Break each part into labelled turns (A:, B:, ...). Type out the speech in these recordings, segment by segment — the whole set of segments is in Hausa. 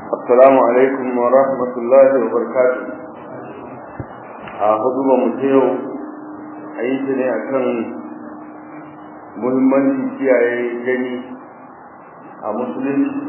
A: Assalamu alaikum wa rahmatullahi wa barakatuh. A hudu ba mu yau a yi ta ne a kan muhimmanci kiyaye gani a musulunci.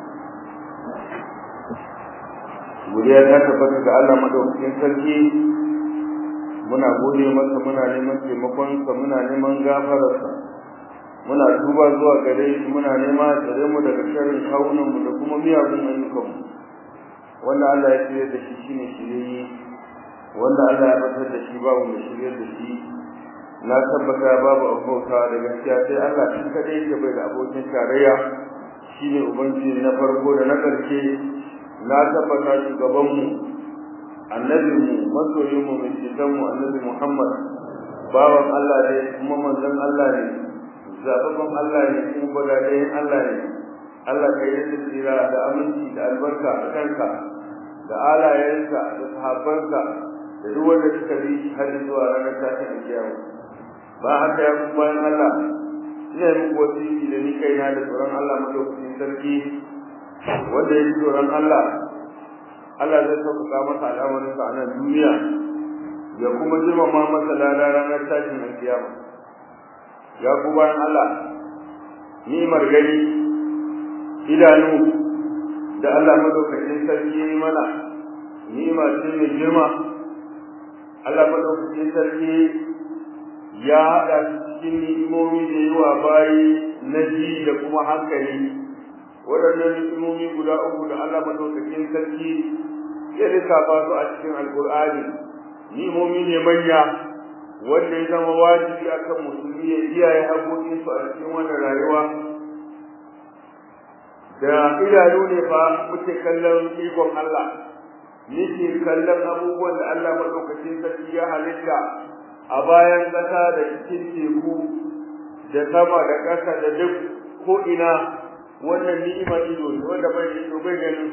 A: Guriya ta tabbata ga Allah madaukakin sarki muna gode masa muna neman taimakonsa muna neman gafararsa. muna tuba zuwa gare shi muna nema tsare mu daga sharrin kawunan mu da kuma miyagun ayyukan mu wanda Allah ya tsire da shi shine shirye wanda Allah ya batar da shi babu mai shirye da shi na tabbata babu abota da gaskiya sai Allah shi kadai yake bai da abokin tarayya shine ubangiji na farko da na karshe na tabbata shugaban mu annabi mu masoyin mu mai cikin mu annabi Muhammad bawan Allah ne kuma manzon Allah ne zababban Allah ne kuma gwadaɗayen Allah ne Allah ka yi tsira da aminci da albarka a kanka da alayensa da sahabbansa da duk wanda suka bi shi har zuwa ranar tashin alkiyama ba haka ya kuma bayan Allah ina yi muku wasiki da ni kaina da tsoron Allah madaukakin sarki wanda ya ji tsoron Allah Allah zai sauƙaƙa masa al'amarinsa a nan duniya ya kuma girmama masa lada ranar tashin alkiyama ya ku bayan Allah ni'imar gani idanu da Allah madaukakin sarki ya mana ni'ima ce mai girma Allah madaukakin sarki ya haɗa cikin ni'imomi da yawa bayi na ji da kuma hankali waɗannan ni'imomi guda uku da Allah madaukakin sarki ya lissafa su a cikin alƙur'ani ni'imomi ne manya wanda ya zama wajibi akan musulmi ya kiyaye haƙoƙinsu a cikin wannan rayuwa da idanu ne fa muke kallon ikon Allah nake kallon abubuwan da Allah madaukakin sarki ya halitta a bayan ƙasa da cikin teku da sama da ƙasa da duk ko ina wannan ni'imar ido ne wanda bai da ido bai ganin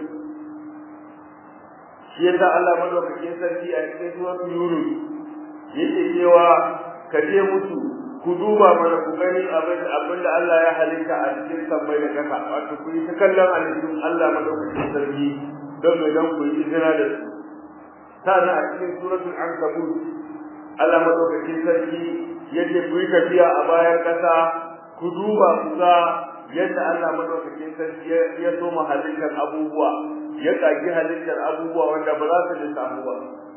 A: shi yasa Allah madaukakin sarki a cikin suratul yunus yake cewa ka je musu ku duba mana ku gani abin abin da Allah ya halitta a cikin sammai da ƙasa wato ku yi ta kallon halittun Allah madaukakin sarki don mai don ku yi izina da su sannan a cikin suratul ankabut Allah madaukakin sarki yake ku yi tafiya a bayan ƙasa ku duba ku ga yadda Allah madaukakin sarki ya soma halittar abubuwa ya ƙagi halittar abubuwa wanda ba za su lissafu ba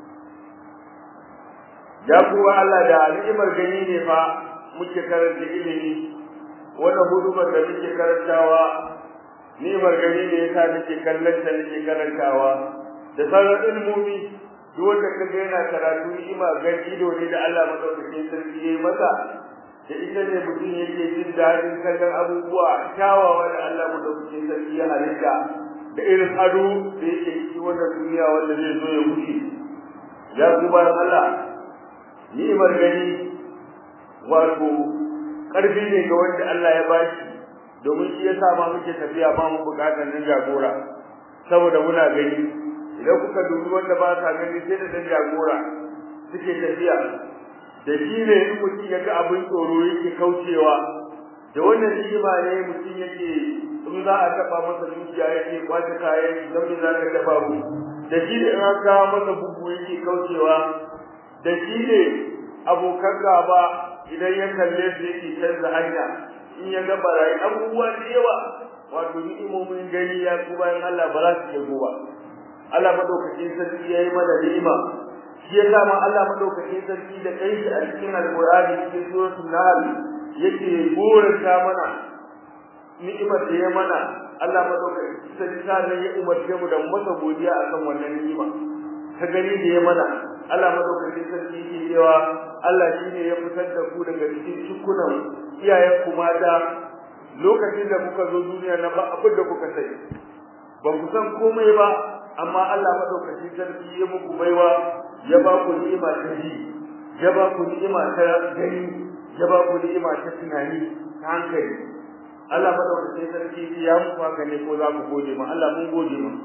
A: ya kuwa Allah da ni'imar gani ne fa muke karanta ilimi wannan hudumar da muke karantawa ni'imar gani ne yasa nake kallon ta nake karantawa da sauran ilmomi duk wanda kaga yana karatu ni'ima gani ido ne da Allah madaukakin sarki yayi masa da ita ne mutum yake jin daɗin kallon abubuwa kyawawa da Allah madaukakin sarki ya halitta da irin ado da yake ciki wannan duniya wanda zai zo ya wuce ya kuma Allah ni'imar gani wato ƙarfi ne ga wanda Allah ya bashi domin shi yasa ma muke tafiya ba mu buƙatar nan jagora saboda muna gani idan kuka dubi wanda ba sa gani sai da dan jagora suke tafiya da shi ne in mutum ya ga abin tsoro yake kaucewa da wannan ni'ima ne mutum yake in za a taɓa masa dukiya yake kwace kayan shi don me za ka taɓa mu da shi ne in an kawo masa bugu yake kaucewa da shi ne abokan gaba idan ya kalle su yake canza hanya in ya ga barayi abubuwa da yawa wato ni'imomin gani ya ku bayan Allah ba za su iya ba Allah madaukakin sarki ya yi mana ni'ima shi ya sa ma Allah madaukakin sarki da kai shi a cikin alƙur'ani cikin suratul nahl yake goranta mana ni'imar da ya mana Allah madaukakin sarki sai ya umarce mu da masa godiya akan wannan ni'ima ta gani da ya mana Allah madaukakin sarki yake cewa Allah shine ya fitar da ku daga cikin cikunan iyayen ku mata lokacin da kuka zo duniya na ba abin da kuka sani ba ku san komai ba amma Allah madaukakin sarki ya muku baiwa ya ba ku ni'ima ta ji ya ba ku ni'ima ta gani ya ba ku ni'ima ta tunani ta hankali Allah madaukakin sarki ya muku haka ne ko za ku gode ma Allah mun gode ma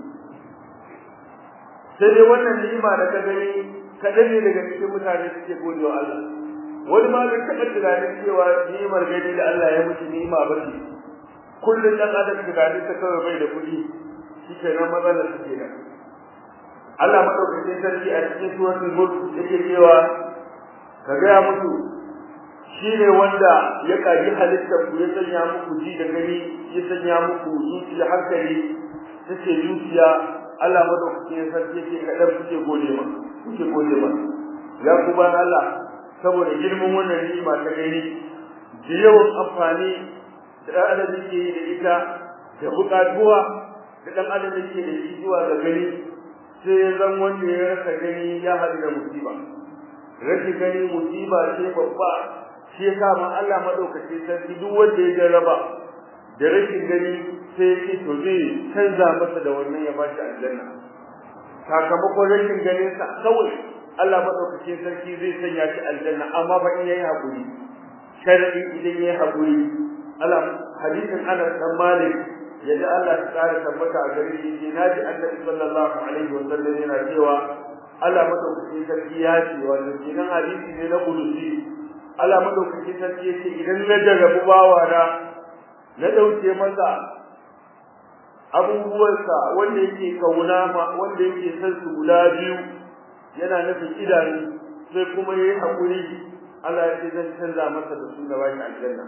A: sai dai wannan ni'ima da ka gani kaɗan ne daga cikin mutane suke gode wa Allah wani ma bai taɓa tunanin cewa ni'imar gani da Allah ya mutu ni'ima ba ce kullum ɗan adam tunanin ta kawai bai da kuɗi shi kenan matsalar su kenan Allah madaukakin sarki a cikin suratul mulk yake cewa ka gaya musu shi ne wanda ya kaji halittar ku ya sanya muku ji da gani ya sanya muku zuciya hankali take zuciya Allah madaukakin sarki yake kadan kuke gode ma kuke gode ma ya ku ban Allah saboda girman wannan ni'ima ta gani da yawan amfani da dan adam yake yi da ita da bukatuwa da dan adam yake da shi zuwa ga gani sai ya zan wanda ya rasa gani ya haɗu da musiba rashin gani musiba ce babba shi yasa ma Allah madaukake sarki duk wanda ya jarraba da rashin gani sai ya ce to zai canza masa da wannan ya bashi aljanna sakamakon rashin ganin sa kawai Allah madaukake sarki zai sanya shi aljanna amma fa in yayi hakuri sharadi idan yayi hakuri Allah hadisin Anas dan Malik yadda Allah ya tsara tabbata a gare shi ce naji Annabi sallallahu alaihi wasallam yana cewa Allah madaukake sarki ya ce wannan kenan hadisi ne na kudusi Allah madaukake sarki ya ce idan na jarrabu bawa na na dauke masa abubuwansa wanda yake kauna ma wanda yake son su guda biyu yana nufin idanu sai kuma yayi hakuri Allah ya ce zan canza masa da su da bashi aljanna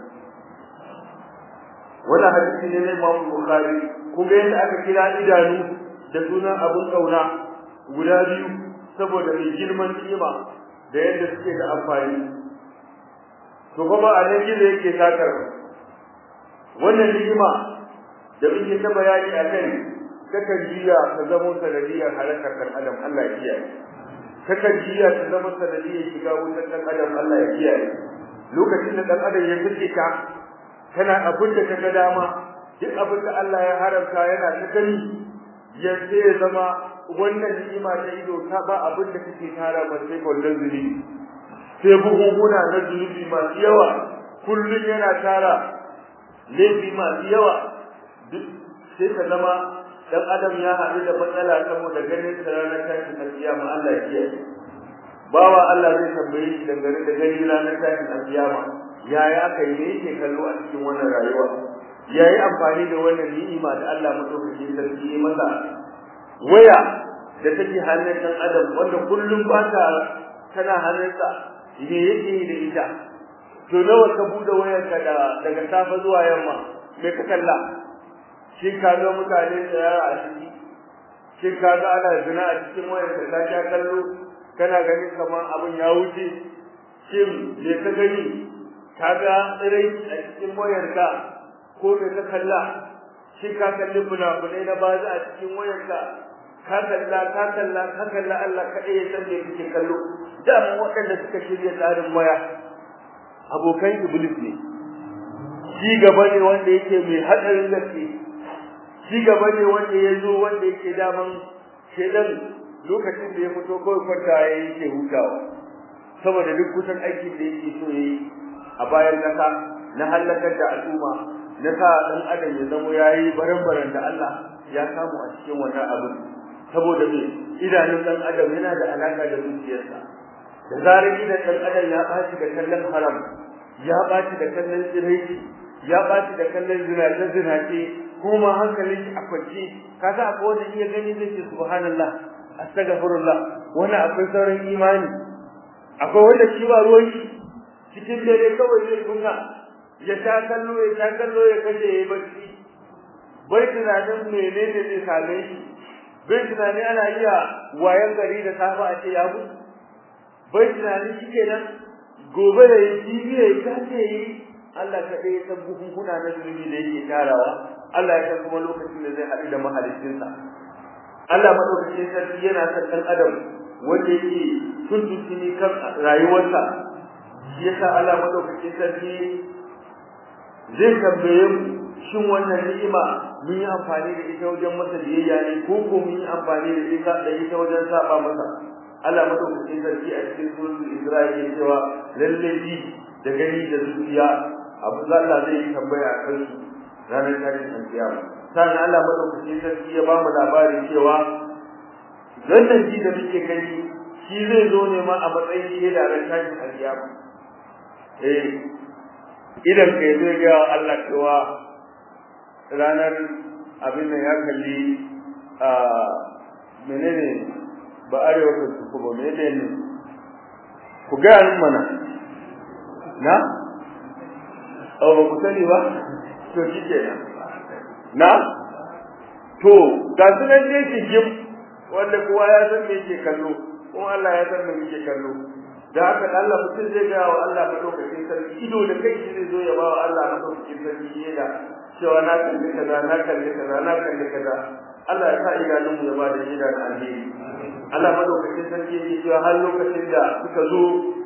A: wannan hadisi ne na Imam Bukhari kuma yadda aka kira idanu da sunan abun kauna guda biyu saboda mai girman ni'ima da yadda suke da amfani to kuma a nan gizo yake takar wannan ni'ima da muke ta bayani a kai kakan jiya ta zama sanadiyar halakar kan adam Allah ya kiyaye kakan jiya ta zama sanadiyar shiga wutar kan adam Allah ya kiyaye lokacin da dan adam ya fice ka kana abin da kaga dama duk abin da Allah ya haramta yana ta gani ya sai zama wannan ni'ima ta ido ta ba abin da kake tara ba sai kullun zuri sai buhunhuna na zunubi masu yawa kullun yana tara laifi masu yawa duk sai ka zama dan adam ya haɗu da matsala saboda ganin sa ranar tashin alkiyama Allah ya kiyaye bawa Allah zai tambaye shi dangane da gani ranar tashin alkiyama yaya aka yi ne yake kallo a cikin wannan rayuwa yayi amfani da wannan ni'ima da Allah madaukakin sarki ya masa waya da take hannun dan adam wanda kullum ba ta tana hannunsa me yake yi da ita to nawa ka bude wayarka da daga safa zuwa yamma me ka kalla shi ka ga mutane tsayara a ciki shi ka ga ana zina a cikin wayarka ka sha kallo kana ganin kamar abin ya wuce shin me ka gani ka ga tsirai a cikin wayarka ko me ka kalla shi ka kalli funafunai na baza a cikin wayarka ka kalla ka kalla ka kalla Allah kaɗai ya san me kake kallo dama waɗanda suka shirya tsarin waya abokan iblis ne shi gaba ne wanda yake mai hadarin gaske shi gaba ne wanda ya zo wanda yake daman shedan lokacin da ya fito kawai kwanta ya yake hutawa saboda duk kusan aikin da yake so yayi a bayan kasa na halakar da al'umma na sa dan adam ya zamo yayi baran-baran da Allah ya samu a cikin wannan abu saboda me idanun dan adam yana da alaka da zuciyarsa da zarar idan dan adam ya baci da kallon haram ya baci da kallon tsiraici ya baci da kallon zinace zinace kuma hankalin shi a kwance kaga akwai wanda iya gani zai ce subhanallah astaghfirullah wannan akwai sauran imani akwai wanda shi ba ruwan shi cikin dare kawai zai kunna ya sha kallo ya sha kallo ya kashe ya bacci bai tunanin menene zai same shi bai tunani ana iya wayan gari da safa a ce ya mutu bai tunani shi kenan gobe da yi ya yi kace yi Allah ka dai san bukunkuna na zunubi da yake tarawa Allah ya san kuma lokacin da zai haɗu da mahaliccinsa Allah madaukakin sarki yana san ɗan adam wanda yake tuntuntuni kan rayuwarsa shi yasa Allah madaukakin sarki zai tambaye mu shin wannan ni'ima mun yi amfani da ita wajen masa biyayya ne ko ko mun yi amfani da ita da ita wajen saba masa Allah madaukakin sarki a cikin suratul Isra'i ya cewa lalle ji da gani da zuciya abu da Allah zai tambaya a kan su ranar tashin kiyama sannan Allah madaukakin sarki ya ba mu labarin cewa wannan ji da muke gani shi zai zo ne ma a matsayin shaida ran tashin kiyama eh idan kai zai ga Allah cewa ranar abin da ya kalli a menene ba arewa ta su ba menene ku ga nan mana na oh ba ku sani ba to shi kenan na to ga su nan ne jim wanda kowa ya san me yake kallo kuma Allah ya san me yake kallo da haka Allah mutum zai ga wa Allah madaukakin sarki ido da kai shi zai zo ya ba wa Allah madaukakin sarki yana cewa na kalli kaza na kalli kaza na kalli kaza Allah ya sa idanun mu ya ba da shaida da alheri Allah madaukakin sarki yake cewa har lokacin da suka zo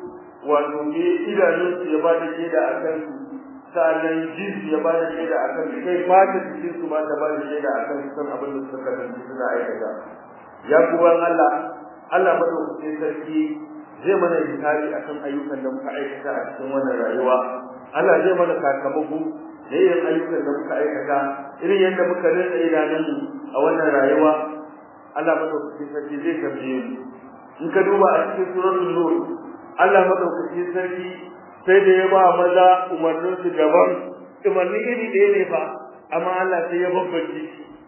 A: wato ne idanun su ya ba da shaida a kan su sa'annan jinsu ya ba da shaida a kan su kai fata jikin su ba ta ba da shaida a kan su san abin da suka kasance suna aikata ya kuwan Allah Allah madaukakin sarki zai mana hisabi akan ayyukan da muka aikata a cikin wannan rayuwa Allah zai mana sakamako da yin ayyukan da muka aikata irin yadda muka rinsa idanunmu a wannan rayuwa Allah madaukakin sarki zai tambaye mu in ka duba a cikin suratul nur Allah madaukakin sarki sai da ya ba maza umarnin su daban umarni iri ɗaya ne fa amma Allah sai ya babbace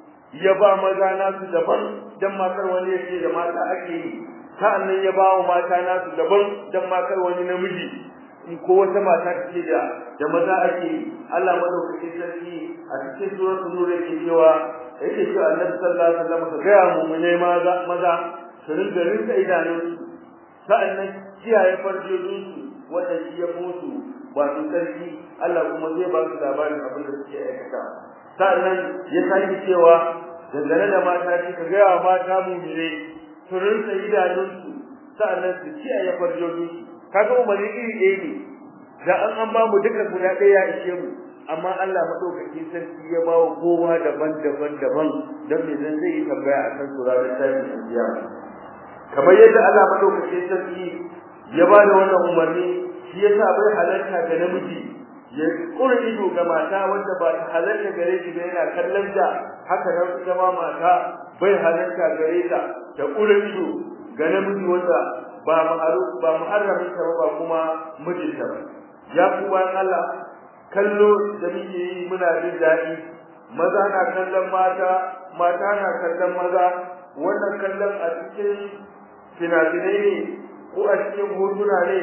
A: ya ba maza nasu daban dan matar wani yake da mata ake yi sa'annan ya ba wa mata nasu daban dan matar wani namiji in ko wata mata take da da maza ake Allah madaukaki sarki a cikin suratul nur yake cewa yake cewa Annabi sallallahu alaihi wasallam ka ga mu ne maza maza su rinka rinka idanun sa'annan kiyaye farjojin su wanda shi ya mutu wato sarki Allah kuma zai ba su labarin abin da suke aikata sa'annan ya sake cewa dangane da mata shi ka ga mata mu ne su rinka idanunsu sa'annan su kiyaye farjojinsu kaga umarni iri ɗaya ne da an an ba mu duka guda ɗaya ya ishe mu amma Allah madaukaki sarki ya ba wa kowa daban-daban daban don me zan zai yi tambaya akan su ranar tashin alkiyama kamar yadda Allah madaukaki sarki ya ba da wannan umarni shi yasa bai halarta ga namiji ya kura ido ga mata wanda ba ta halarta gare shi ba yana kallon da haka nan ita ma mata bai halarta gare ta ta kura ido ga namiji wanda ba ma'aru ba muharramin ta ba kuma mijinta ba ya ku bayan Allah kallo da muke yi muna jin daɗi maza na kallon mata mata na kallon maza wannan kallon a cikin finafinai ne ko a cikin hotuna ne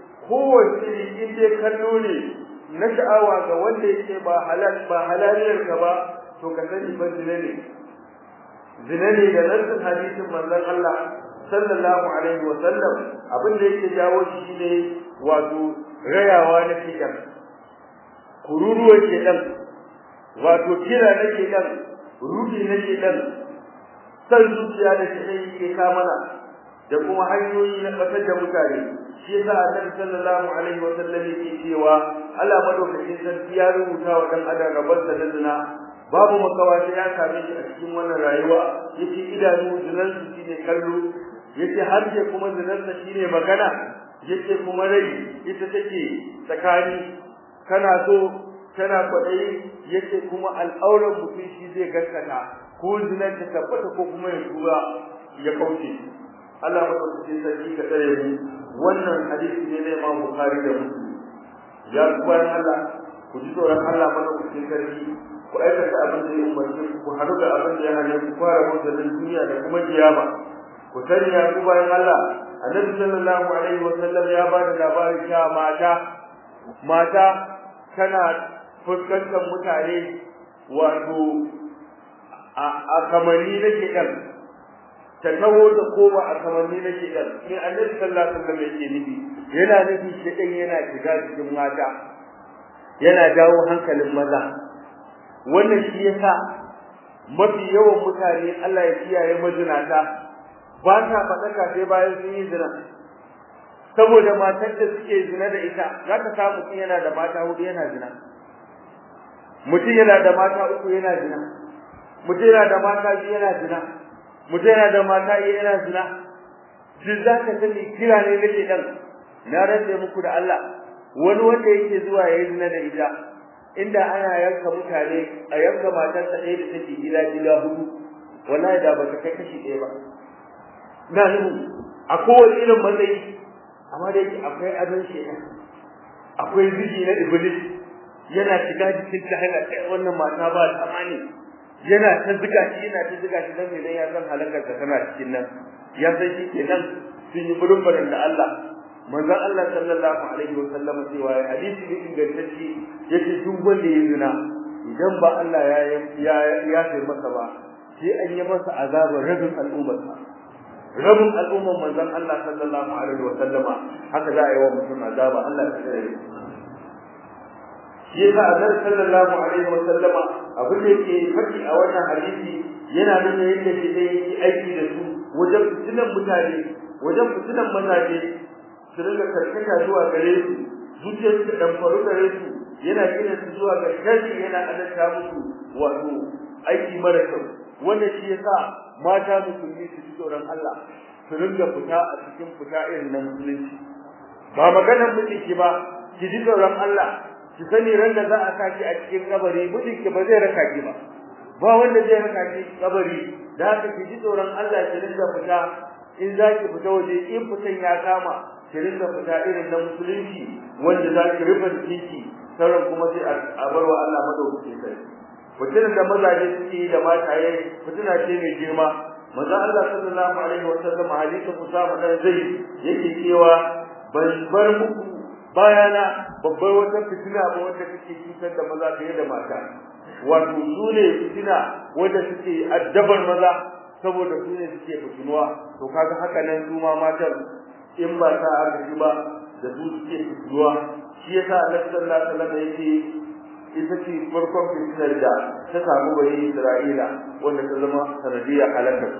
A: kowace in dai kallo ne na sha'awa ga wanda yake ba halal ba halaliyar ka ba to ka sani ba zina ne zina ne da nassin hadisin manzon Allah sallallahu alaihi wa sallam abin da yake jawo shi ne wato rayawa na kidan kururuwa kenan wato kira na kenan rudi na kenan san zuciya da shi yake ka mana da kuma hanyoyi na kasar da mutane shi yasa annabi sallallahu alaihi wa sallam yake cewa Allah madaukakin sarki ya rubuta wa dan adam gaban da zina babu makawa sai ya same shi a cikin wannan rayuwa yace idanu zinan su shine kallo yace harshe kuma zinan sa shine magana yace kuma rai ita take tsakani kana so tana kwadayi yace kuma al'auran mutum shi zai gaskata ko zinan ta tabbata ko kuma ya tura ya kauce Allah madaukakin sarki ka tsare mu wannan hadisi ne na Imam Bukhari da Muslim ya kuwan Allah ku ji tsoron Allah madaukakin sarki ku aikata abin da ya umarce ku ku haɗu da abin da ya hane ku fara mutane duniya da kuma kiyama ku sani ya ku bayan Allah annabi sallallahu alaihi wa sallam ya ba da labarin cewa mata mata tana fuskantar mutane wato a kamanni na shedan ta taho da koma a kamanni na shedan ne annabi sallallahu alaihi wa sallam yake nufi yana nufi shedan yana shiga cikin mata yana jawo hankalin maza wannan shi yasa mafi yawan mutane Allah ya kiyaye mazinata ba ta faɗaka sai bayan sun yi zina saboda matar da suke zina da ita za ka samu mutum yana da mata hudu yana zina mutum yana da mata uku yana zina mutum yana da mata biyu yana zina mutum yana da mata iya yana zina duk za ka sani kira ne na ɗan na rantse muku da Allah wani wanda yake zuwa ya yi zina da ita inda ana yanka mutane a yanka matar ta ɗaya da take gida gida hudu wallahi da ba ta kai kashi ɗaya ba na nuhu a kowane irin matsayi amma da yake akwai adon shaitan akwai zigi na iblis yana shiga jikin ta hana kai wannan mata ba ta mani yana ta ziga shi yana ta ziga shi dan me dan ya san halakar ka tana cikin nan ya san shi kenan sun yi burburin da Allah manzon Allah sallallahu alaihi wa sallam cewa hadisi ne ingantacce yace duk wanda ya zina idan ba Allah ya ya ya sai masa ba sai an yi masa azabar rabin al'ummarsa rabin al'ummar manzon Allah sallallahu alaihi wa sallama haka za a yi wa mutum azaba Allah ya tsare shi yasa annabi sallallahu alaihi wa sallama abin da yake faɗi a wannan hadisi yana nuna yadda shi zai yi aiki da su wajen fitinan mutane wajen fitinan mazaje su rinka karkata zuwa gare su zuciyar su dan faru gare su yana gina su zuwa ga shari yana adalta musu wato aiki mara kyau wanda shi yasa mata musulmi su ji tsoron Allah su rinka fita a cikin fita irin nan musulunci ba maganar miji ba ki ji tsoron Allah ki sani ran da za a saki a cikin kabari mijinki ba zai raka ki ba ba wanda zai raka ki kabari da haka ki ji tsoron Allah ki rinka fita in za ki fita waje in fitan ya kama ki rinka fita irin na musulunci wanda za ki rufe jikinki sauran kuma sai a bar wa Allah madaukakin sai fitinan da mazaje suke yi da mataye fitina ce mai girma manzo Allah sallallahu alaihi wa sallam hadisin Usama dan Zaid yake cewa ban bar muku bayana babbar wata fitina ba wanda take cutar da maza fiye da mata wato su ne fitina wanda suke addabar maza saboda su ne suke fitinuwa to kaga haka nan su ma matan in ba ta aka ba da su suke fitinuwa shi yasa Allah sallallahu alaihi wasallam yake ita ce farkon fitinar da ta samu bani Isra'ila wanda ta zama sanadiyar halakar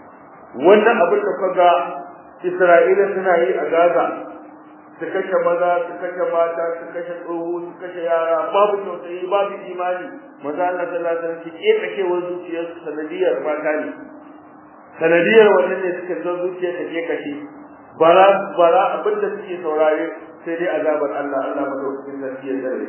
A: wannan abin da kaga Isra'ila suna yi a Gaza su kashe maza su kashe mata su kashe tsoho su kashe yara babu tausayi babu imani maza Allah sallallahu alaihi wasallam ki kake wa zuciyar sanadiyar mata ne sanadiyar wannan ne suka zo zuciyar ta ke kashe bara bara abin da suke saurare sai dai azabar Allah Allah madaukakin sarki ya zare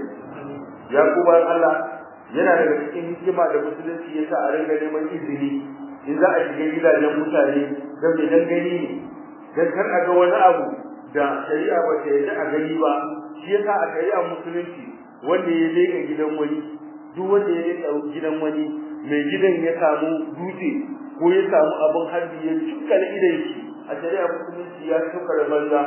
A: ya kuma Allah yana daga cikin hikima da musulunci yasa a ringa neman izini in za a shiga gidajen mutane don mai dan gani ne dan kar a ga wani abu da shari'a ba ta yarda a gani ba shi yasa a shari'a musulunci wanda ya leka gidan wani duk wanda ya leka gidan wani mai gidan ya samu dutse ko ya samu abin harbi ya cukkala idan shi a shari'a musulunci ya tuka da banza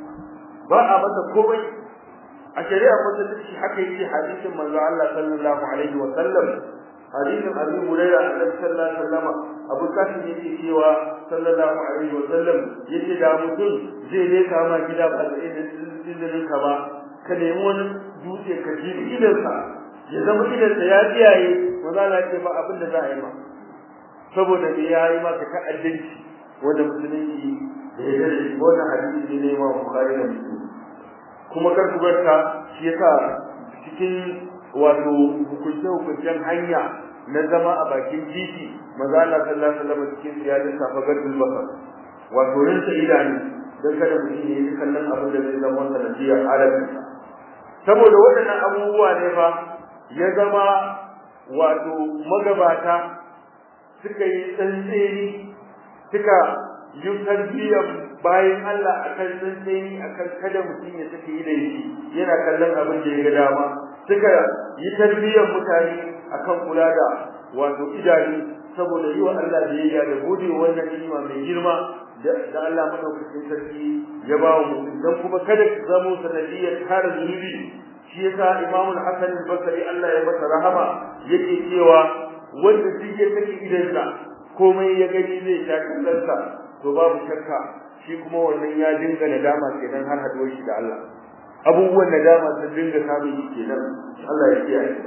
A: ba a masa komai a shari'a musulunci haka yake hadisin manzo Allah sallallahu alaihi wa sallam hadisin Abu Hurairah annabi sallallahu alaihi wa sallama Abu Qasim yake cewa sallallahu alaihi wa sallam yace da mutum zai ne kama gida ba da izinin ka ba ka nemi wani dutse ka ji idansa ya zama idansa ya tsiyaye manzo Allah ce ba abin da za a yi ma saboda me ya yi maka ta'addanci wanda musulunci da ya da shi wannan hadisi ne ma Bukhari da Muslim kuma kar ku barka shi yasa cikin wato hukunce hukuncen hanya na zama a bakin titi maza Allah sallallahu alaihi wasallam cikin ya lissafa gadul basar wato rinsa idanu dan kada mutum ya yi kallon abin da zai zama sanadiyar alamin saboda waɗannan abubuwa ne fa ya zama wato magabata suka yi tsantseni suka yi tarbiyyar bayan Allah akan tsantseni akan kada mutum ya sake yi da shi yana kallon abin da ya ga dama suka yi tarbiyyar mutane akan kula da wato idanu saboda yi wa Allah biyayya da gode wannan ni'ima mai girma da Allah madaukakin sarki ya ba mu dan kuma kada ku zamo sanadiyar kare zunubi shi yasa Imam Al-Hasan Al-Basri Allah ya masa rahama yake cewa wanda duk ya saki idansa komai ya gani zai sha kallansa to babu shakka shi kuma wannan ya dinga nadama kenan har haduwar shi da Allah abubuwan nadama sun dinga samun shi kenan Allah ya kiyaye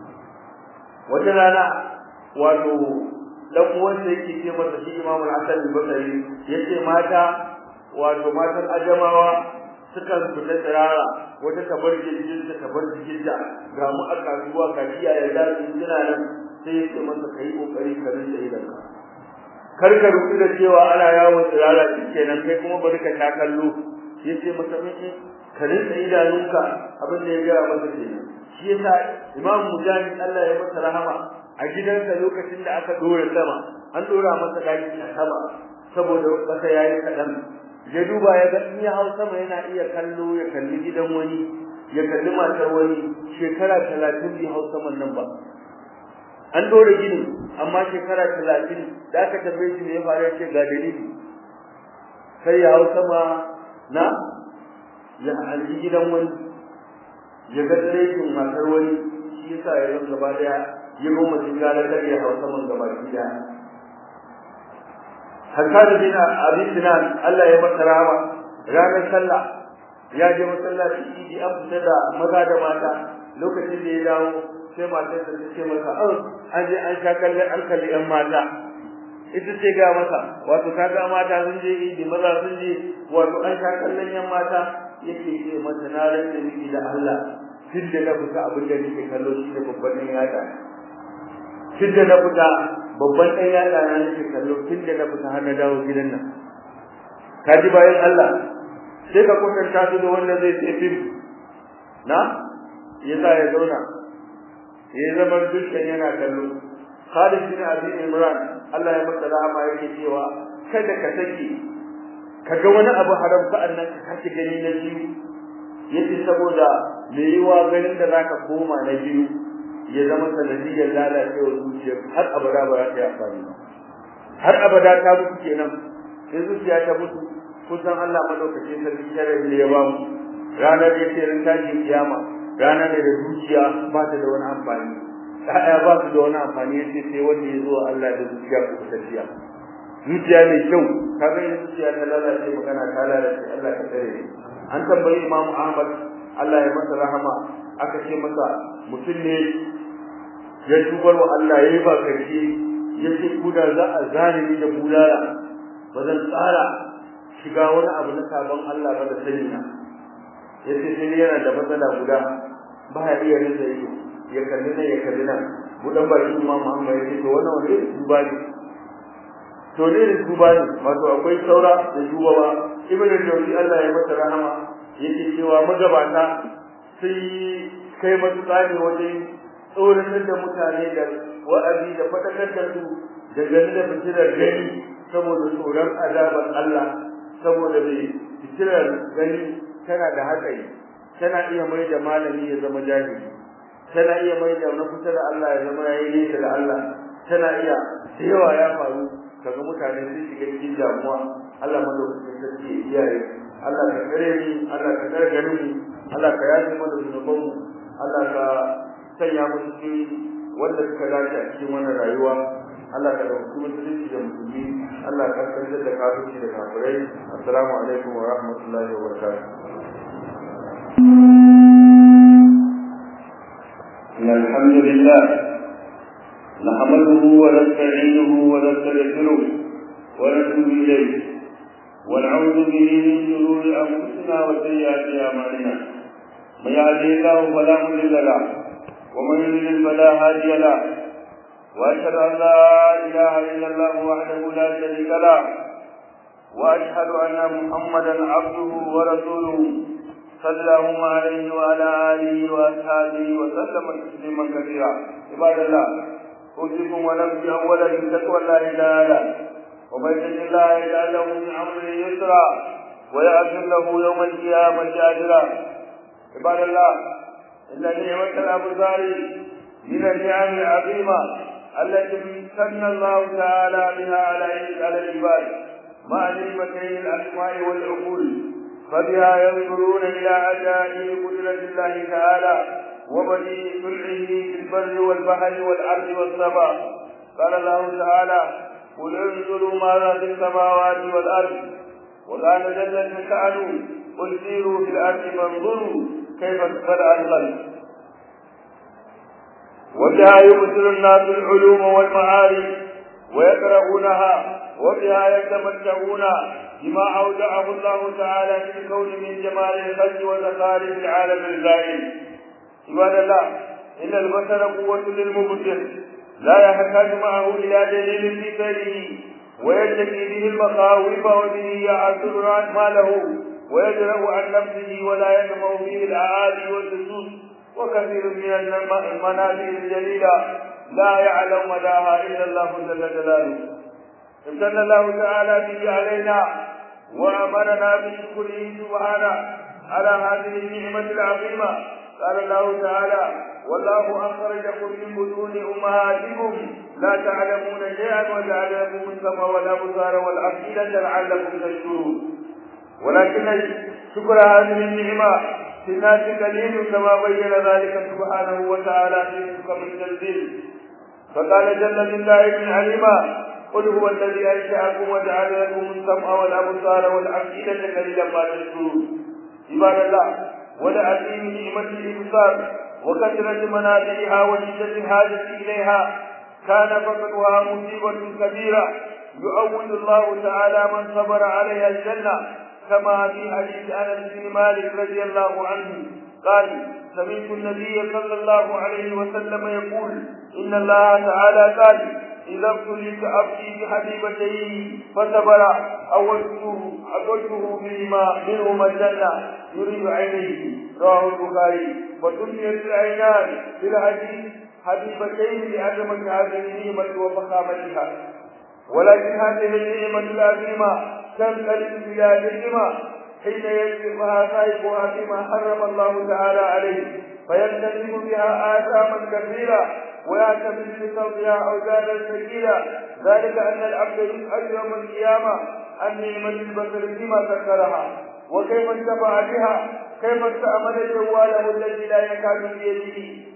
A: wata rana wato dan uwansa yake ce masa shi Imam Al-Hasan Al-Basri yace mata wato matan ajamawa sukan fita tsirara wata tabar jirgin ta tabar jikinta ga mu a kasuwa ga iyaye da su suna nan sai yace masa kai kokari ka rinda idan ka kar ka rubuta da cewa ana yawo tsirara kenan kai kuma bari ka ta kallo yace masa miki ka rinda idanunka abin da ya ga masa kenan shi yasa Imam Mujahid Allah ya masa rahama a gidansa lokacin da aka dora sama an dora masa daki a sama saboda kasa yayi kadan ya duba ya ga in ya hau sama yana iya kallo ya kalli gidan wani ya kalli matar wani shekara 30 bai hau saman nan ba an dora gini amma shekara talatin da aka tambaye shi ne ya faru ce ga dalili sai ya hau sama na ya alji gidan wani ya ga tsiraitin matar wani shi yasa ya zama gaba daya ya goma shi gara kar ya hau saman gaba daya Hassan bin Abi Sinan Allah ya masa rahama ranar sallah ya je masallaci idi an fita da maza da mata lokacin da ya dawo sai matar ta ce masa an je an sha kalle an kalli yan mata ita ce ga masa wato kaga mata sun je idi maza sun je wato an sha kallon yan mata yake ce mata na rantsa miki da Allah tun da na fita abin da nake kallo shi da babban ɗan yada tun da na fita babban ɗan yada na nake kallo tun da na fita har na dawo gidan nan ka ji bayan Allah sai ka kwatanta su da wanda zai sai fim na ya sa ya zauna ya zama dukkan yana kallo Khalid bin Abi Imran Allah ya masa rahama yake cewa kada ka sake kaga wani abu haram sa'an nan ka kace gani na biyu yace saboda me yiwa ganin da zaka koma na biyu ya zama sanadiyar lalacewar zuciya har abada ba za ta yi amfani ba har abada ta mutu kenan sai zuciya ta mutu kusan Allah madaukake sarki sharar da ya ba mu ranar da yake ran tashin kiyama ranar da zuciya ba ta da wani amfani ɗaya ba su da wani amfani yace sai wanda ya zo Allah da zuciya ko tafiya zuciya mai kyau kaga yin zuciya ta lalace magana ta lalace Allah ka tsare an tambayi Imam Ahmad Allah ya masa rahama aka ce masa mutum ne ya tubar wa Allah yayi ba karshe yace kuda za a zane ni da bulala ba zan tsara shiga wani abu na sabon Allah ba da sani na yace sai yana da matsala guda ba ya iya rinsa ido ya kalli nan ya kalli nan budan baki Imam Muhammad yace to wannan wani duba ne to ne da duba ne wato akwai saura da duba ba ibn al-jawzi Allah ya masa rahama yake cewa magabata sai kai matuƙa ne wajen tsoratar da mutane da wa'azi da fatakar da su da gani da fitilar gani saboda tsoron azabar Allah saboda mai fitilar gani tana da hatsari tana iya mai da malami ya zama jahili tana iya mai da na kusa da Allah ya zama yayi nesa da Allah tana iya da yawa ya faru kaga mutane sun shiga cikin damuwa Allah madaukakin sarki ya iyaye Allah ka kare ni Allah ka kare garin mu Allah ka yaje mana zunuban mu Allah ka sanya mu cikin wanda suka dace a cikin wannan rayuwa Allah ka dauki musulunci da musulmi Allah ka kanzar da kafirci da kafirai assalamu alaikum wa rahmatullahi wa barakatuh
B: إن الحمد لله نحمده ونستعينه ونستغفره ونتوب إليه ونعوذ به من شرور أنفسنا وسيئات أعمالنا من يهده الله فلا مضل له ومن يضلل فلا هادي له وأشهد أن لا إله إلا الله وحده لا شريك له وأشهد أن محمدا عبده ورسوله صلى الله عليه وعلى آله وأصحابه وسلم تسليما كثيرا عباد الله أوصيكم ونفسي أولا بتقوى الله تعالى ومن يتق الله يجعل له من أمره يسرا ويغفر له يوم القيامة أجرا عباد الله إن نعمة الأبصار من النعم العظيمة التي امتن الله تعالى بها على على العباد مع نعمتين الأسماء والعقول فبها ينظرون إلى عجائب قدرة الله تعالى وبديع صنعه في البر والبحر والأرض والسماء قال الله تعالى قل انظروا ماذا في السماوات والأرض وقال جل شأنه قل سيروا في الأرض فانظروا كيف بدأ الخلق وبها يبصر الناس العلوم والمعارف ويقرؤونها وبها يتمتعون بما أودعه الله تعالى في الكون من جمال الخلق وزخارف العالم الزائل عباد الله إن البشر قوة للمبصر لا يحتاج معه إلى دليل في سيره ويتقي به المخاوف وبه يعثر ماله ويجرأ عن نفسه ولا ينمو فيه الأعالي واللصوص وكثير من المنازل الجليلة لا يعلم مداها إلا الله جل جلاله امتن الله تعالى به علينا وأمرنا بشكره سبحانه على هذه النعمة العظيمة قال الله تعالى
A: والله أخرجكم من بطون أمهاتكم لا تعلمون شيئا وجعل لكم السمع والأبصار والأفئدة لعلكم تشكرون ولكن شكر هذه النعمة في الناس قليل كما بين ذلك سبحانه وتعالى في محكم التنزيل فقال جل من دائم عليما قل هو الذي انشاكم وجعل لكم السمع والابصار والافئده قليلا ما تشكرون عباد الله ولعظيم نعمه الابصار وكثره منافعها وشده الحاجه اليها كان فقدها مصيبه كبيره يؤول الله تعالى من صبر عليها الجنه كما في حديث انس بن مالك رضي الله عنه قال سمعت النبي صلى الله عليه وسلم يقول ان الله تعالى قال اذا ابتليت عبدي بحبيبتين فصبر اولته اولته بهما منهما الجنه يريد عينيه رواه البخاري وسميت العينان في الحديث حبيبتين لعظمه هذه النعمه وفخامتها ولكن هذه النعمه العظيمه تنقلب الى نعمه حين يسبقها صاحبها فيما حرم الله تعالى عليه فيلتزم بها آثاما كثيرة ويعتمد بصوتها أوزانا ثقيلة ذلك أن العبد يسأل يوم القيامة عن نعمة البصر فيما سكرها وكيف انتفع بها كيف استعمل جواله الذي لا يكاد بيده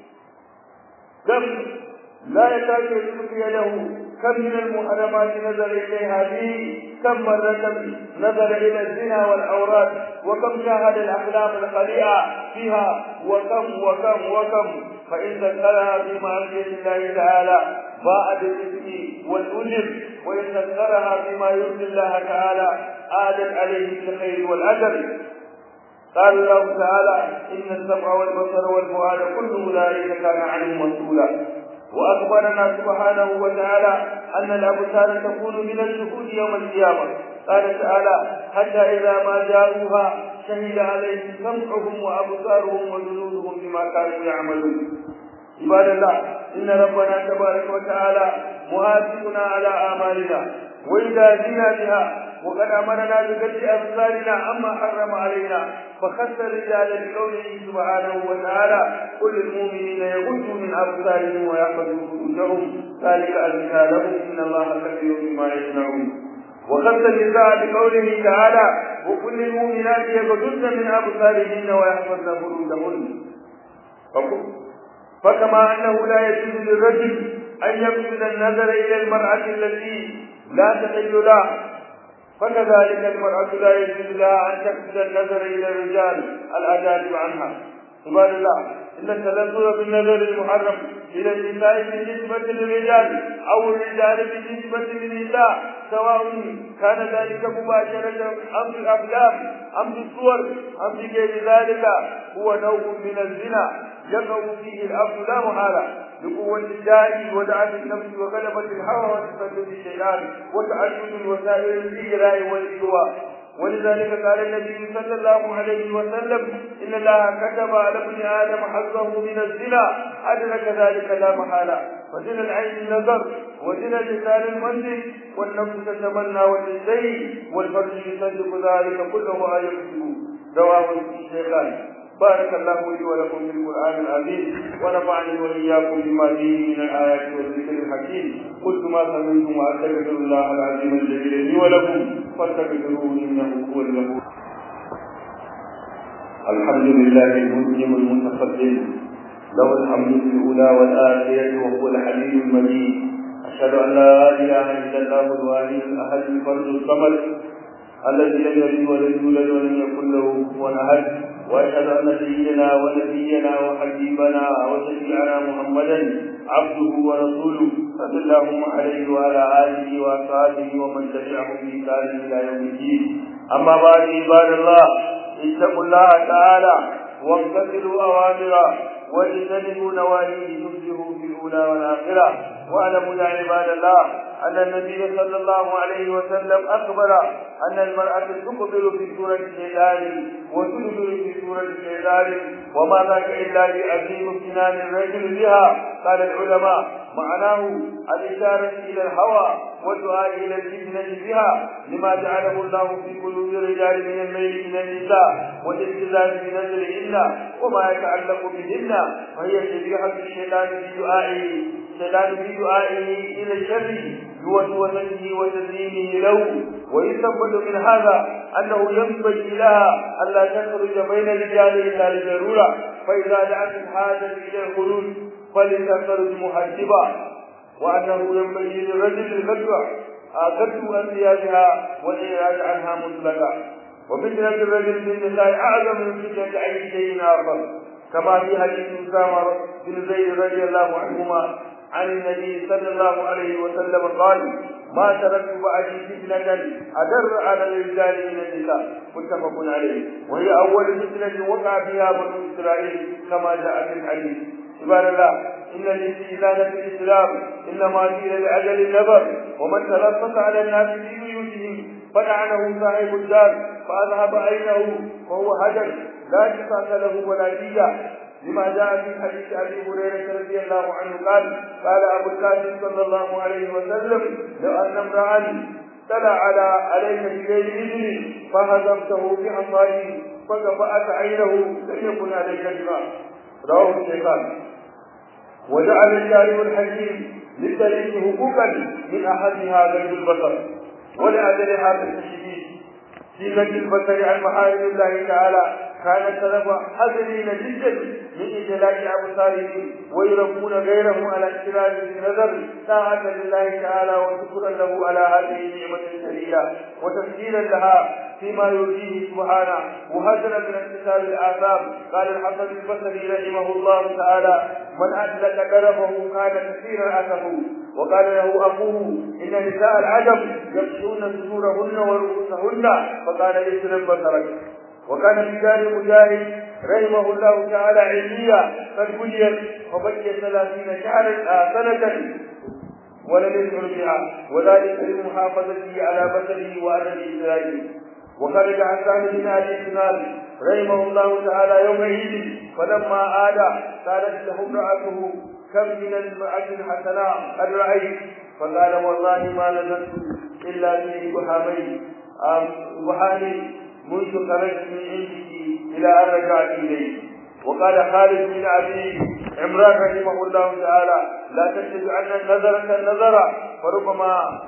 A: كم لا يكاد يملك يده كم من المحرمات نظر إليها به كم مرة نظر إلى الزنا والأوراد وكم شاهد الأحلام الخليعة فيها وكم وكم وكم فإن ذكرها في معصية الله تعالى باء بالإثم والأجر وإن ذكرها فيما يرضي الله تعالى آدت عليه بالخير والأجر قال الله تعالى إن السمع والبصر والفؤاد كل أولئك كان عنه مسؤولا وأخبرنا سبحانه وتعالى أن الأبصار تكون من الشهود يوم القيامة قال تعالى حتى إذا ما جاءوها شهد عليهم سمعهم وأبصارهم وجلودهم بما كانوا يعملون عباد الله إن ربنا تبارك وتعالى مهاتفنا على آمالنا وإذا زينا بها وقد أمرنا بقتل أبصارنا عما حرم علينا فخص الرجال بقوله سبحانه وتعالى قل للمؤمنين يغضوا من أبصارهم ويحفظوا فروجهم ذلك أزكى لهم إن الله كبير بما يصنعون وخص النساء بقوله تعالى وكل للمؤمنات يغضن من أبصارهن ويحفظن فروجهن فكما أنه لا يجوز للرجل أن يقصد النظر إلى المرأة التي لا تحل له فكذلك المرأة لا يجوز لها أن تقصد النظر إلى الرجال الأجانب عنها عباد الله إن التلذذ بالنظر المحرم إلى النساء بالنسبة للرجال أو الرجال بالنسبة للنساء سواء كان ذلك مباشرة أم في الأفلام أم في الصور أم في غير ذلك هو نوع من الزنا يقع فيه الأمر لا محالة لقوة الداعي ودعة النفس وغلبة الهوى وتسدد الشيطان وتعدد الوسائل الإجراء والإغواء ولذلك قال النبي صلى الله عليه وسلم إن الله كتب على ابن آدم حظه من الزنا أدرك ذلك لا محالة وزنا العين النظر وزنا اللسان المنزل والنفس تتمنى وتزدري والفرج يصدق ذلك كله آية رواه الشيخان بارك الله لي ولكم في القرآن العظيم ونفعني وإياكم بما فيه من الآيات والذكر الحكيم قلت ما سمعتم وأستغفر الله العظيم الجليل لي ولكم فاستغفروه إنه هو الغفور
B: الحمد لله المنعم المتقدم له الحمد في الأولى والآخرة وهو الحليم المجيد أشهد أن لا إله إلا الله الواحد الأحد الفرد الصمد الذي لم يلد ولم يولد ولم يكن له كفوا أحد واشهد ان سيدنا ونبينا وحبيبنا وشفيعنا محمدا عبده ورسوله صلى الله عليه وعلى اله واصحابه ومن تبعهم باحسان الى يوم الدين اما بعد عباد الله اتقوا الله تعالى وامتثلوا اوامره واجتنبوا نواهيه تفلحوا في الاولى والاخره
A: واعلموا يا عباد الله أن النبي صلى الله عليه وسلم أخبر أن المرأة تقبل في سورة الشيطان وتدبر في سورة الشيطان وما ذاك إلا لعظيم امتنان الرجل بها قال العلماء معناه الإشارة إلى الهوى والدعاء إلى الفتنة بها لما جعله الله في قلوب الرجال من الميل إلى النساء والالتزام بنزلهن وما يتعلق بهن فهي شبيهة الشيطان في دعائه الشيطان في دعائه إلى الشر بوسوسته وتزيينه له ويستنبط من هذا أنه ينبغي لها ألا تخرج بين الرجال إلا لضرورة فإذا دعت الحاجة إلى الخروج فلتخرج محجبا وأنه ينبغي للرجل الفتوى كتب أنبيائها والإعراض عنها مطلقا وفتنة الرجل بالنساء أعظم من فتنة أي شيء آخر كما في حديث أسامة بن زيد رضي الله عنهما عن النبي صلى الله عليه وسلم قال ما تركت بعدي فتنة أدر على الرجال من النساء متفق عليه وهي أول فتنة وقع فيها بنو إسرائيل كما جاء في الحديث عباد الله إن الاستئذان في الإسلام إنما قيل لأجل النظر ومن تلفت على الناس في بيوتهم فلعنه صاحب الدار فأذهب عينه وهو هدر لا قصاص له ولا دية لما جاء في حديث ابي هريره رضي الله عنه قال قال ابو القاسم صلى الله عليه وسلم لو ان امرا طلع على عليك بغير اذن فهزمته بعصاه فكفأت عينه لم يكن عليك دماء رواه الشيخان وجعل الشارع الحكيم للدليل حقوقا من احدها غير البصر ولأجل هذا التشديد في نجي البصر عن محارم الله تعالى كان السلف حذرين جدا من إجلاء أبصارهم ويربون غيرهم على اختلاف النظر طاعة لله تعالى وشكرا له على هذه النعمة الشريعة وتفسيرا لها فيما يرضيه سبحانه وهزلا من اكتساب الآثام قال الحسن البصري رحمه الله تعالى من أدلك دربه كان كثيرا أسفه وقال له أخوه إن نساء العجب يكشون صدورهن ورؤوسهن فقال يسلم بصرك وكان في دار مجاهد رحمه الله تعالى علمية قد بنيت وبقي ثلاثين شهرا سنة ولم يدخل بها وذلك لمحافظته على بصره وأدب إسرائيل وخرج عن سعد بن ابي سنان رحمه الله تعالى يوم عيد فلما عاد قالت له امرأته كم من المرأة الحسناء قد رأيت فقال والله ما نزلت إلا في بحامين بحامين منذ خرجت من عندك إلى أن رجعت إليه وقال خالد بن أبي عمران رحمه الله تعالى لا تشهد أن نظرة النظر فربما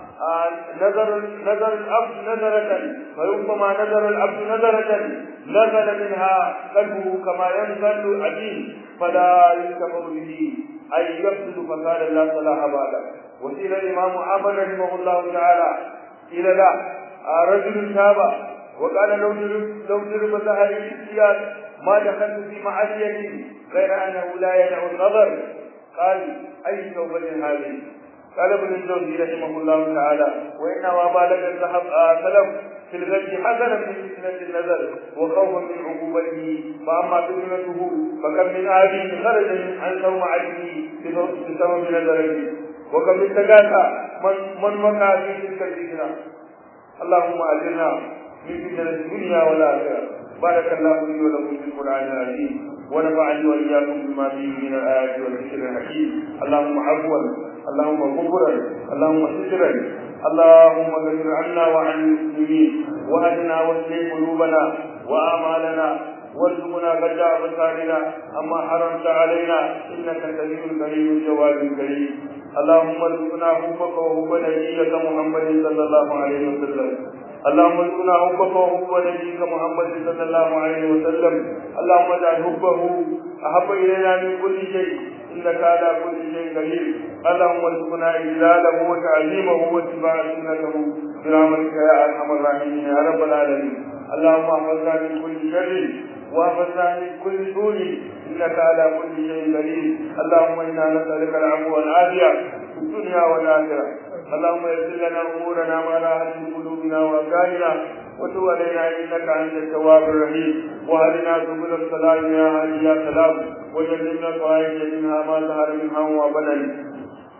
A: نظر نظر العبد نظرة فربما نظر العبد نظرة نزل منها قلبه كما ينزل أبيه فلا يكفر به أي يفسد فقال لا صلاح بعده وسيل الإمام أحمد رحمه الله تعالى إلى لا رجل تاب وقال لو ضرب لو ضرب سهل السياد ما دخلت في معصية غير أنه لا يدع النظر قال أي توبة هذه قال ابن الجوزي رحمه الله تعالى وإنما بالغ الذهب سلف في الغد حذرا من فتنة النظر وخوفا من عقوبته فأما فتنته فكم من آدم خرج عن صومعته بسبب نظره وكم من تكاسى من من وقع في تلك الفتنة اللهم أجرنا من فتنة الدنيا والآخرة بارك الله لي ولكم في القرآن العظيم ونفعني وإياكم بما فيه من الآيات والذكر الحكيم اللهم عفوا اللهم غفرا اللهم سترا اللهم اغفر عنا وعن المسلمين وهدنا واصلح قلوبنا وآمالنا وارزقنا بدع أبصارنا أما حرمت علينا إنك سميع كريم جواد كريم اللهم ارزقنا حبك وحب نبيك محمد صلى الله عليه وسلم اللهم ارزقنا حبك وحب نبيك محمد صلى الله عليه وسلم اللهم اجعل حبه احب الينا من كل شيء انك على كل شيء قدير اللهم ارزقنا اجلاله وتعظيمه واتباع سنته برحمتك يا ارحم الراحمين يا رب العالمين اللهم احفظنا من كل شر واحفظنا من كل سوء انك على كل شيء قدير اللهم انا نسالك العفو والعافيه في الدنيا والاخره اللهم يسر لنا امورنا ما راحت من قلوبنا وابداننا وتب علينا انك انت التواب الرحيم وهدنا سبل السلام يا هادي يا سلام وجنبنا الفواحش منها ما ظهر منها وما بطن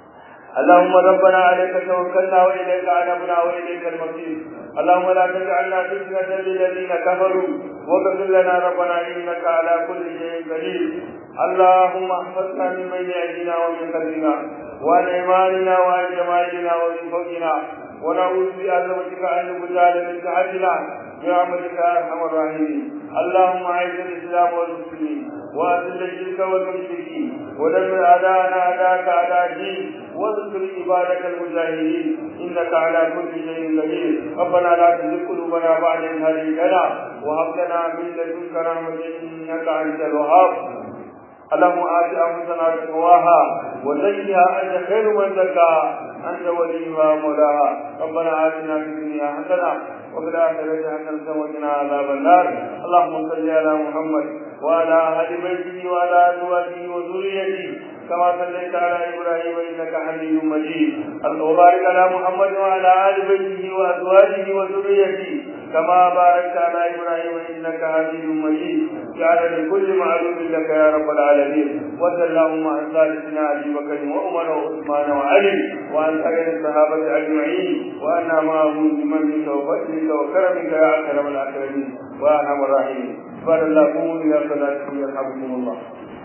A: اللهم ربنا عليك توكلنا واليك انبنا واليك المصير اللهم لا تجعلنا فتنة للذين كفروا واغفر لنا ربنا انك على كل شيء قدير اللهم احفظنا من بين ايدينا ومن خلفنا وعن ايماننا وعن شمائلنا ومن فوقنا ونعوذ بعظمتك ان نبتال من تحتنا برحمتك يا ارحم الراحمين اللهم اعز الاسلام والمسلمين واذل الشرك والمشركين ودمر اعداءنا اعداءك اعداء الدين واذكر عبادك المجاهدين انك على كل شيء قدير ربنا لا تزغ قلوبنا بعد إذ هديتنا وهب لنا من لدنك رحمة انك انت الوهاب اللهم آت أنفسنا تقواها وزكها أنت خير من زكاها أنت وليها مولاها ربنا آتنا في الدنيا حسنة وفي الآخرة حسنة وقنا عذاب النار اللهم صل على محمد وعلى أهل بيته وعلى أزواجه وذريته كما صليت على إبراهيم إنك حميد مجيد وبارك على محمد وعلى آل بيته وأزواجه وذريته كما باركت على إبراهيم إنك حميد مجيد جعل لكل معلوم لك يا رب العالمين وصلى اللهم عن ثالثنا أبي بكر وعمر وعثمان وعلي وعن سائر الصحابة أجمعين وأنا معهم بمنك وفضلك وكرمك يا أكرم الأكرمين وأرحم الراحمين قال الله قوموا إلى صلاتكم يرحمكم الله